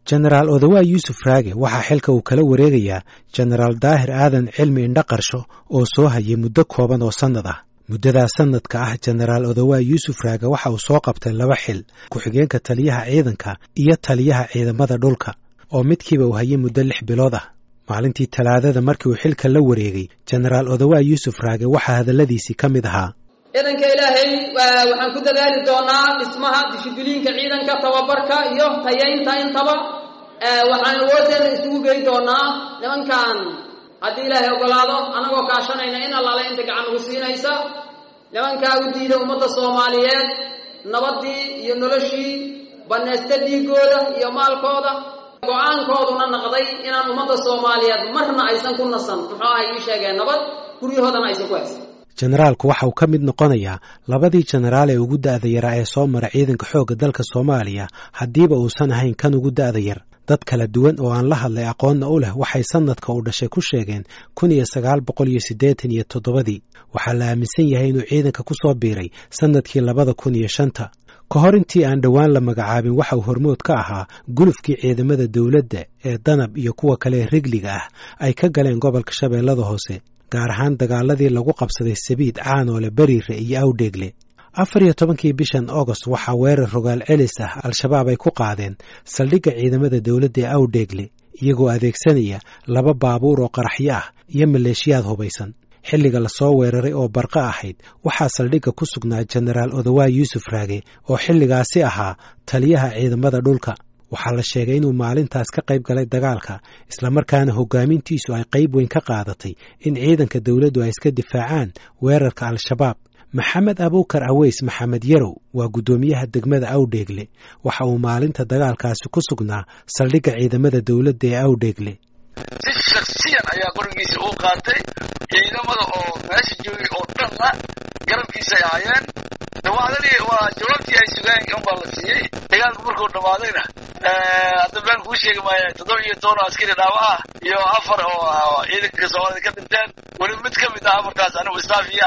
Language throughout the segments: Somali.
jenaraal odawaa yuusuf raage waxaa xilka uu kala wareegayaa jenaraal daahir aadan cilmi indhaqarsho oo soo hayay muddo kooban oo sannad ah muddadaas sannadka ah jenaraal odawaa yuusuf raage waxa uu soo qabtay laba xil ku-xigeenka taliyaha ciidanka iyo taliyaha ciidamada dhulka oo midkiiba uu hayay muddo lix bilood ah maalintii talaadada markii uu xilka la wareegay jenaraal odawaa yuusuf raage waxaa hadalladiisii ka mid ahaa ciidanka ilaahay waxaan ku dadaali doonaa dhismaha dishibiliinka ciidanka tababarka iyo tayaynta intaba waxaan awoodeena isugu gey doonaa nimankan haddii ilaahay ogolaado annagoo kaashanayna in allaale inta gacan ugu siinaysa nimankaa u diida ummadda soomaaliyeed nabaddii iyo noloshii banaysta dhiigooda iyo maalkooda go-aankooduna naqday inaan ummadda soomaaliyeed marna aysan ku nasan muxuu aha ii sheegeen nabad guryahoodana aysan ku haysan jenaraalku waxa uu ka mid noqonayaa labadii jenaraal ee ugu da'da yaraa ee soo mara ciidanka xoogga dalka soomaaliya haddiiba uusan ahayn kan ugu da'da yar dad kala duwan oo aan la hadlay aqoonna u leh waxay sannadka uu dhashay ku sheegeen kun iyo sagaal boqol iyo siddeetan iyo toddobadii waxaa la aaminsan yahay inuu ciidanka ku soo biiray sannadkii labada kun iyo shanta ka hor intii aan dhowaan la magacaabin waxa uu hormood ka ahaa gulufkii ciidamada dowladda ee danab iyo kuwa kale ee rigliga ah ay ka galeen gobolka shabeellada hoose gaar ahaan dagaaladii lagu qabsaday sabiid caanoole beriire iyo awdheegle afar iyo tobankii bishan agost waxaa weerar rogaal celis ah al-shabaab ay ku qaadeen saldhigga ciidamada dowladda ee awdheegle iyagoo adeegsanaya laba baabuur oo qaraxyo ah iyo maleeshiyaad hubaysan xilliga lasoo weeraray oo barqa ahayd waxaa saldhigga ku sugnaa jenaraal odawaa yuusuf raage oo xilligaasi ahaa taliyaha ciidamada dhulka waxaa la sheegay inuu maalintaas ka qayb galay dagaalka islamarkaana hoggaamintiisu ay qayb weyn ka qaadatay in ciidanka dowladdu ay iska difaacaan weerarka al-shabaab maxamed abuukar aweys maxamed yarow waa guddoomiyaha degmada awdheegle waxa uu maalinta dagaalkaasi ku sugnaa saldhigga ciidamada dowladda ee awdheegle si shaksiyan ayaa qorigiisa uu qaatay ciidamada oo meesha joogay oo dhanna garabkiisay ahaayeen dawaadadii waa jawaabtii ay sugeen unbaa la siiyey dagaalku markuu dhammaadayna hadda baan kuu sheegi maaya toddoba iyo toban oo askari dhaawa ah iyo afar oo ciidanka soomaalida ka dhinteen weliba mid ka mid ah afartaas anigu istaafiya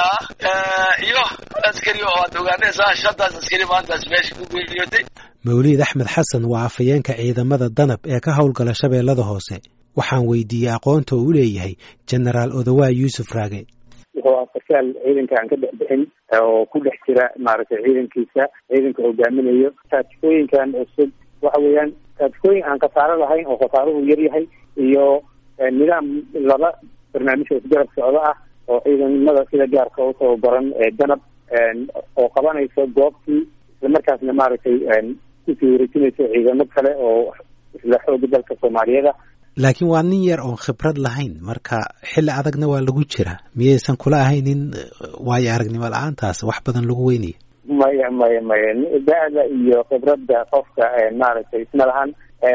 ah iyo askari oo aad ogaanaysaa shantaas askari maantaas meesha ku geeriyootay mawliid axmed xasan waa afhayeenka ciidamada danab ee ka howlgala shabeellada hoose waxaan weydiiyey aqoonta uu u leeyahay jenaraal odawaa yuusuf raage wuxuu ah sarkaal ciidanka aan ka dhex bixin oo ku dhex jira maaragtay ciidankiisa ciidanka hogaaminayo taajikooyinkan cusub waxa weeyaan taajikooyin aan khasaaro lahayn oo khasaaruhu yar yahay iyo nidaam laba barnaamij oo isgarab socdo ah oo ciidamada sida gaarka u tababaran ee danab oo qabanayso goobtii islamarkaasna maaragtay kusii wareejinayso ciidamo kale oo isla xooga dalka soomaaliyada laakiin waa nin yar oon khibrad lahayn marka xilli adagna waa lagu jira miyaysan kula ahaynin waayo aragnimo la-aantaas wax badan lagu weynaya maya maya maya da-da iyo khibradda qofka maaragtay isma lahan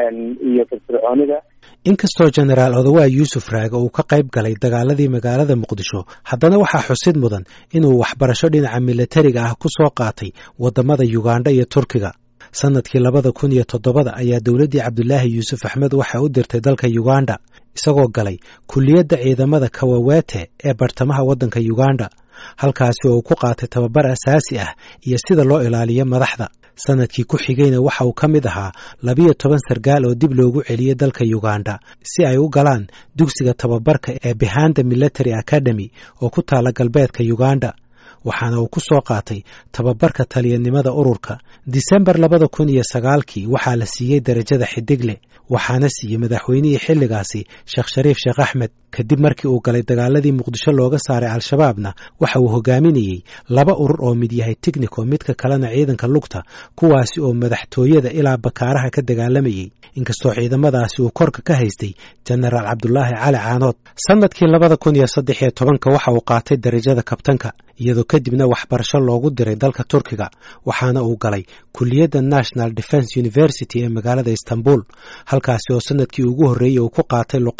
iyo firfircoonida inkastoo jenaraal odawaa yuusuf raage uu ka qayb galay dagaaladii magaalada muqdisho haddana waxaa xusid mudan inuu waxbarasho dhinaca milatariga ah ku soo qaatay waddamada yugandha iyo turkiga sannadkii labada kun iyo toddobada ayaa dowladdii cabdulaahi yuusuf axmed waxa u dirtay dalka yuganda isagoo galay kulliyadda ciidamada kawawete ee bartamaha waddanka yuganda halkaasi oo uu ku qaatay tababar asaasi ah iyo sida loo ilaaliyo madaxda sannadkii ku xigayna waxa uu ka mid ahaa labiyo toban sargaal oo dib loogu celiyey dalka yuganda si ay u galaan dugsiga tababarka ee behanda military academy oo ku taala galbeedka yuganda waxaana uu ku soo qaatay tababarka taliyanimada ururka disembar labada kun iyo sagaalkii waxaa la siiyey derajada xidigle waxaana siiyey madaxweynihii xilligaasi sheekh shariif sheekh axmed kadib markii uu galay dagaaladii muqdisho looga saaray al-shabaabna waxa uu hogaaminayey laba urur oo mid yahay tignico midka kalena ciidanka lugta kuwaasi oo madaxtooyada ilaa bakaaraha ka dagaalamayey inkastoo ciidamadaasi uu korka ka haystay jenaraal cabdulaahi cali caanood sannadkii labada kun iyo saddex iyo tobanka waxa uu qaatay derajada kabtanka iyadoo kadibna waxbarasho loogu diray dalka turkiga waxaana uu galay kulliyadda national defence university ee magaalada istanbul halkaasi oo sannadkii ugu horreeyey uu ku qaatay luqadaha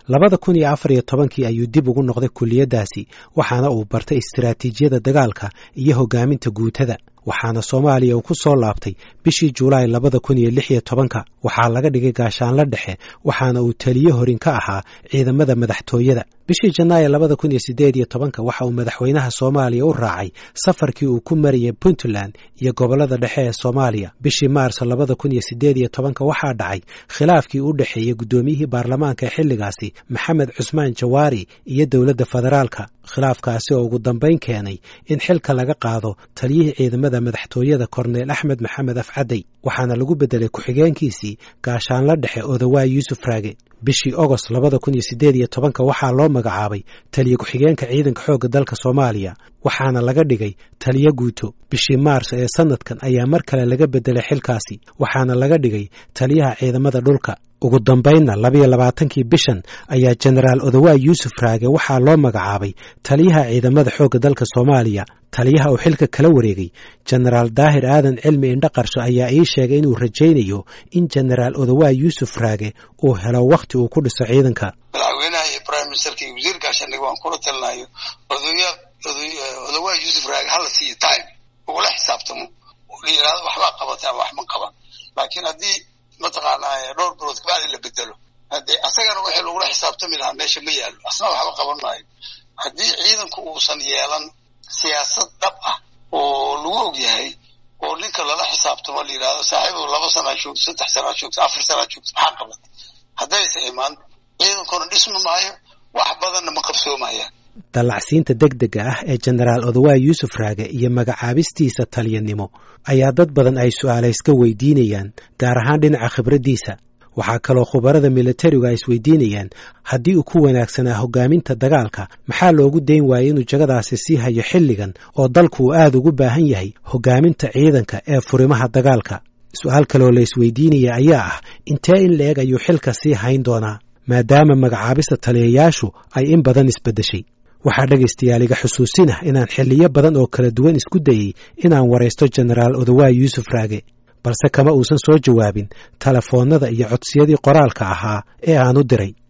labada kun iyo afar iyo tobankii ayuu dib ugu noqday kuliyaddaasi waxaana uu bartay istiraatiijiyada dagaalka iyo hoggaaminta guutada waxaana soomaaliya uu ku soo laabtay bishii julaay labada kun iyo lix iyo tobanka waxaa laga dhigay gaashaanla dhexe waxaana uu taliye horin ka ahaa ciidamada madaxtooyada bishii janaayo labada kun iyo siddeed iyo tobanka waxa uu madaxweynaha soomaaliya u raacay safarkii uu ku marayay puntland iyo gobollada dhexe ee soomaaliya bishii maarso labada kun iyo siddeed iyo tobanka waxaa dhacay khilaafkii u dhexeeyey guddoomiyihii baarlamaanka ee xilligaasi maxamed cusmaan jawaari iyo dowladda federaalka khilaafkaasi oo ugu dambayn keenay in xilka laga qaado taliyihii ciidamada madaxtooyada korneyl axmed maxamed afcadey waxaana lagu beddelay ku-xigeenkiisii gaashaanla dhexe odawaay yuusuf raage bishii ogost labada kun iyo siddeed iyo tobanka waxaa loo magacaabay taliye ku-xigeenka ciidanka xoogga dalka soomaaliya waxaana laga dhigay taliye guuto bishii maars ee sanadkan ayaa mar kale laga beddelay xilkaasi waxaana laga dhigay taliyaha ciidamada dhulka ugu dambaynna labiyo labaatankii bishan ayaa jenaraal odawaay yuusuf raage waxaa loo magacaabay taliyaha ciidamada xoogga dalka soomaaliya taliyaha uu xilka kala wareegay jenaraal daahir aadan cilmi indhaqarsho ayaa ii sheegay inuu rajaynayo in jenaraal odawaay yuusuf raage uu helo wakhti uu ku dhiso ciidanka madaxweynaha iyo prime ministerka iyo wasiir gaashaandhig waan kula talinayo odawaay yuusuf raage hala siiyo time ugula xisaabtamo la yidhahdo waxbaa qabatay ama wax ma qaban laakiin haddii mataqaanaa dhowr bilood kabacdi la bedelo haddee asagana wixii lagula xisaabtami lahaa meesha ma yaallo asna waxba qaban maayo haddii ciidanku uusan yeelan siyaasad dhab ah oo lagu og yahay oo ninka lala xisaabtamo la yidhahdo saaxiibow laba sanaa joogto saddex sanaa joogto afar sanaa joogto maxaa qabatay haddaysa imaan ciidankuna dhismi maayo wax badanna ma qabsoomayaan dallacsiinta deg dega ah ee jenaraal odawaay yuusuf raage iyo magacaabistiisa taliyanimo ayaa dad badan ay su'aalayska weydiinayaan gaar ahaan dhinaca khibraddiisa waxaa kaloo khubarada militarigu ay isweydiinayaan haddii uu ku wanaagsanaa hoggaaminta dagaalka maxaa loogu dayn waayey inuu jagadaasi sii hayo xilligan oo dalku uu aad ugu baahan yahay hoggaaminta ciidanka ee furimaha dagaalka su-aal kaleoo la isweydiinaya ayaa ah intee in la-eg ayuu xilka sii hayn doonaa maadaama magacaabista taliyayaashu ay in badan isbeddeshay waxaa dhegaystayaal iga xusuusinah inaan xilliyo badan oo kala duwan isku dayey inaan waraysto jenaraal odawaay yuusuf raage balse kama uusan soo jawaabin telefoonnada iyo codsiyadii qoraalka ahaa ee aan u diray